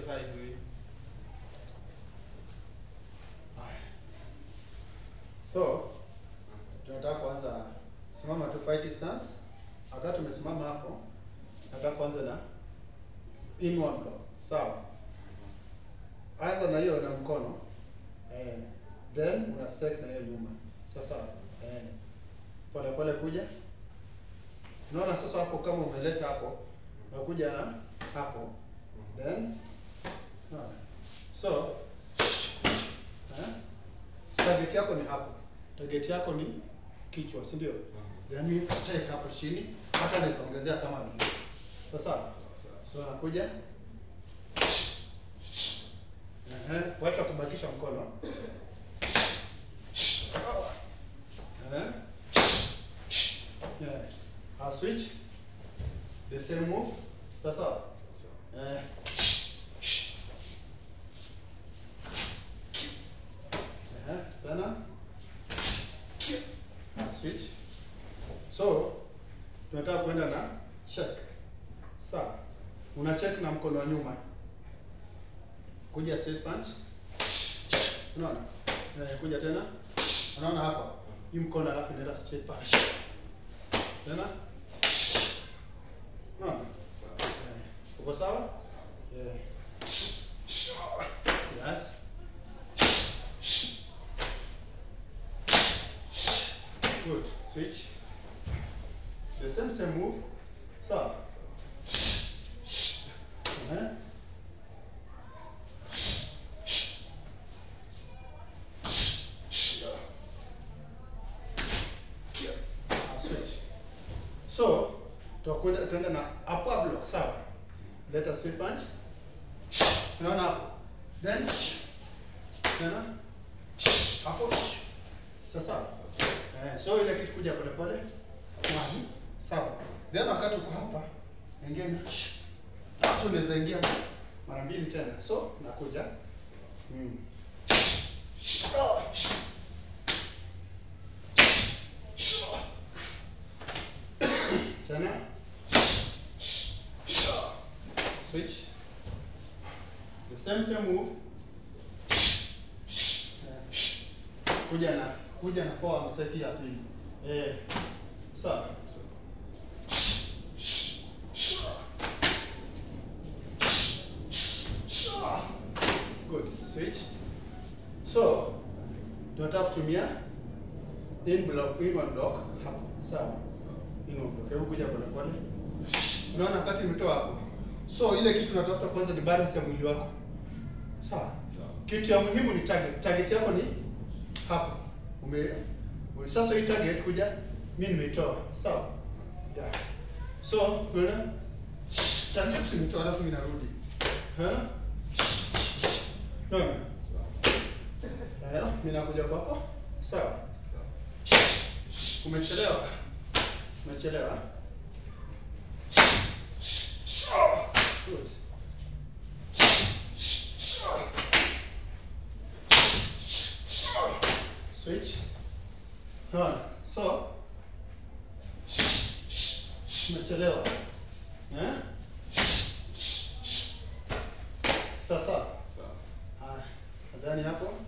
exercise we. So tunataka kuanza simama tu fight stance. Wakati tumesimama hapo, nataka kuanza na inward block. Sawa? Anza na hiyo na mkono. Eh, then una stake na hiyo nyuma. Sasa eh, pole pole kuja. Unaona sasa hapo kama umeleta hapo, unakuja na hapo. Then unaona. So eh, target yako ni hapo. Target yako ni kichwa, si ndio? Yaani stake hapo chini, hata naweza ongezea kama ni hivi. Sasa so nakuja Ehe, wacha kubakisha mkono. Ehe. Yeah. I'll switch. The same move. Sasa. Eh. Ehe, tena. I'll switch. So, tunataka kwenda na check. Sawa. Una check na mkono wa nyuma. Kuja straight punch. Unaona? Eh, kuja tena. Unaona hapa? Hii mkono alafu inaenda straight punch. Tena. Unaona? Eh, Uko sawa? Yeah. Yes. Good. Switch. The same same move. Sawa. Eh? I'll switch. So, tutakwenda tuenda na upper block, sawa? Let us straight punch. Unaona hapo? Then tena hapo. Sasa. Eh, so ile kitu kuja pole pole. One. Sawa. Then wakati uko hapa, ingia na hapo unaweza ingia mara mbili tena. So, nakuja. Mm. Tena. Switch. The same same move. Eh, Kuja na kuja na forearm seki ya pili. Eh. Sawa. Good. Switch. So, tunataka kutumia in block, in one block hapo. Sawa. In one block. Hebu kuja pole pole. Unaona wakati umetoa hapo. So ile kitu unatafuta kwanza ni balance ya mwili wako. Sawa. Kitu ya muhimu ni target. Target yako ni hapo. Ume ume- sasa hii target kuja mimi nimeitoa. Sawa. Yeah. So, unaona? Target usimtoa alafu mimi narudi. Eh? Unaona? Eh, mimi nakuja kwako. Sawa. Umechelewa. Umechelewa. Good. Switch. Unaona? So, umechelewa. Eh? Sasa. Haya, nadhani hapo